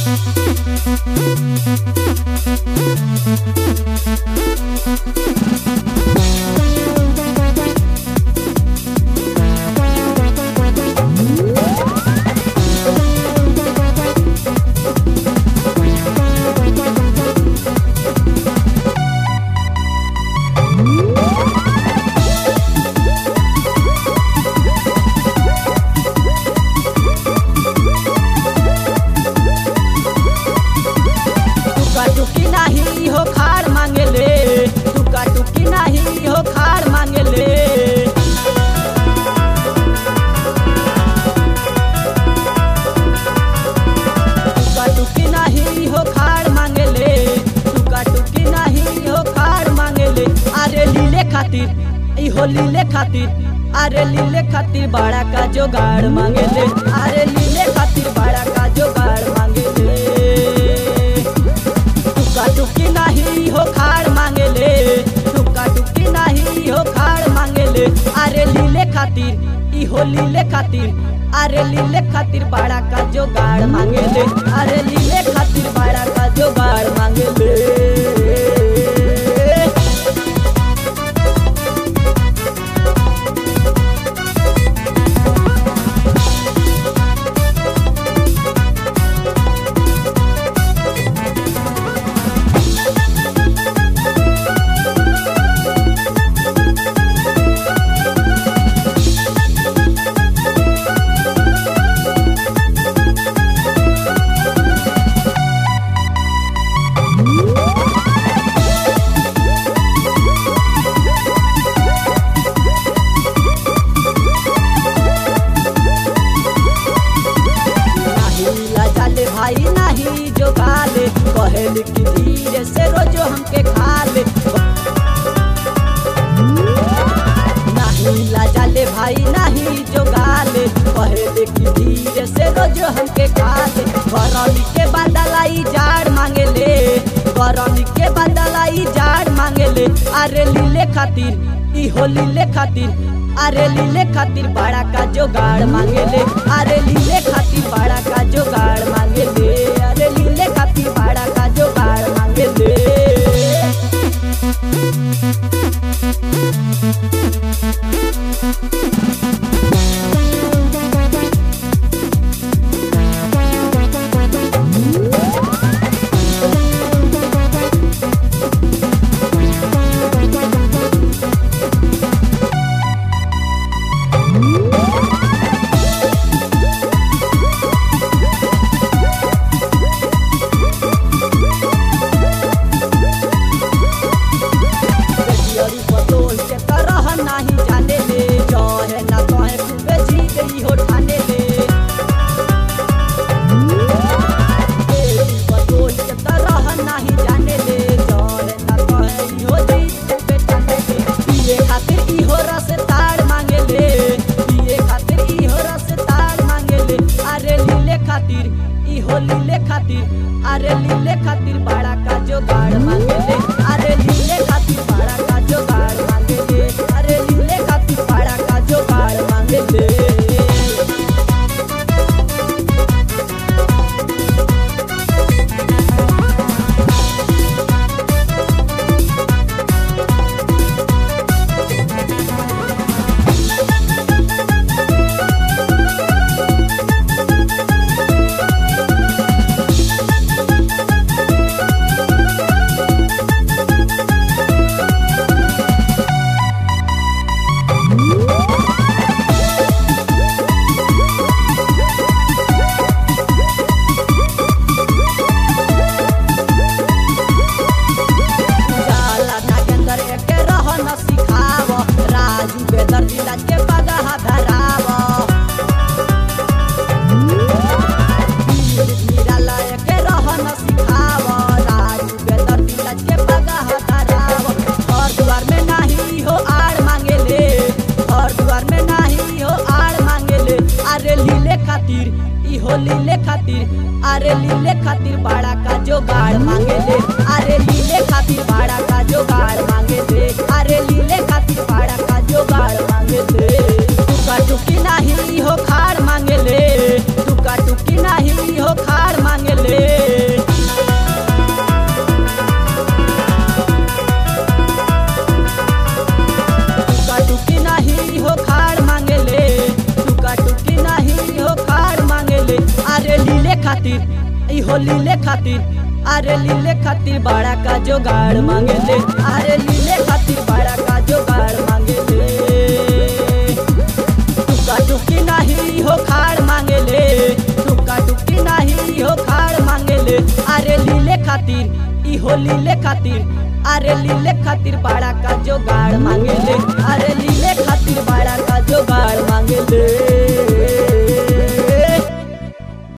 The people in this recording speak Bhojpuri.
टुका टुकी नाही हो खाड़ मांगेले टुका टुकी नाही हो खाड़ मांगेले टुका टुकी नाही हो खाड़ मांगेले टुका टुकी नाही हो खाड़ मांगेले अरे लीले खातिर ई हो लीले खातिर अरे लीले खातिर बड़ा का जोगाड़ मांगेले अरे लीले खातिर बड़ा का जोगाड़ मांगेले टुका टुकी नाही हो खाड़ मांगेले टुका टुकी नाही हो खाड़ मांगेले अरे लीले खातिर ई हो लीले खातिर अरे लीले खातिर बड़ा का जोगाड़ मांगेले अरे लीले खातिर बड़ा का जोगाड़ मांगेले नाही लाजाले भाई नाही जो गाले कहल की धीरे से रोजो हमके खाले नहीं लाजाले भाई नहीं जो गाले कहल की धीरे से रोजो हमके खाले गरमी के बदलाई जाड़ मांगेले गरमी के बदलाई जाड़ मांगेले अरे लीले खातिर ई हो लीले खातिर अरे लीले खातिर बड़ा का जोगाड़ मांगेले अरे लीले खातिर बड़ा का जोगाड़ मांगेले अरे लीले खातिर बड़ा का जोगाड़ मांगेले बेटियरी बतोल के तरह नाही जाने ले जहे ना तहे खूबे जी गई हो ठाने ले बेटी बतोल के तरह नाही जाने ले जहे ना तहे ई हो जी खूबे ठाने ले पिए खातिर ई हो रस ताड़ मांगे ले पिए खातिर ई हो रस ताड़ मांगे ले अरे लीले खातिर ई हो लीले खातिर अरे लीले खातिर बड़ा का जोगाड़ मांगे ले अरे लीले खातिर बड़ा का जोगाड़ मांगे ले अरे लीले खातिर बड़ा का जोगाड़ मांगे ले जाला नागेंद्र एके रह न सिखाव राजू बेदर दिला के पगहा धराव निराला एके रह न सिखाव राजू बेदर दिला के पगहा धराव घर द्वार में नाही हो आड़ मांगेले घर द्वार में नाही हो आड़ मांगेले अरे लीले खातिर ई हो लीले खातिर अरे लीले खातिर बड़ा का जोगाड़ मांगेले अरे लीले खातिर बड़ा का जोगाड़ मांगेले अरे लीले खातिर बड़ा का जोगाड़ मांगेले टुका टुकी नाही हो खाड़ मांगेले टुका टुकी नाही हो खाड़ मांगेले खातिर ई हो लीले खातिर अरे लीले खातिर बड़ा का जोगाड़ मांगे ले अरे लीले खातिर बड़ा का जोगाड़ मांगे ले टुका टुकी नहीं हो खाड़ मांगे ले टुका टुकी नहीं हो खाड़ मांगे ले अरे लीले खातिर ई हो लीले खातिर अरे लीले खातिर बड़ा का जोगाड़ मांगे ले अरे लीले खातिर बड़ा का जोगाड़ मांगे ले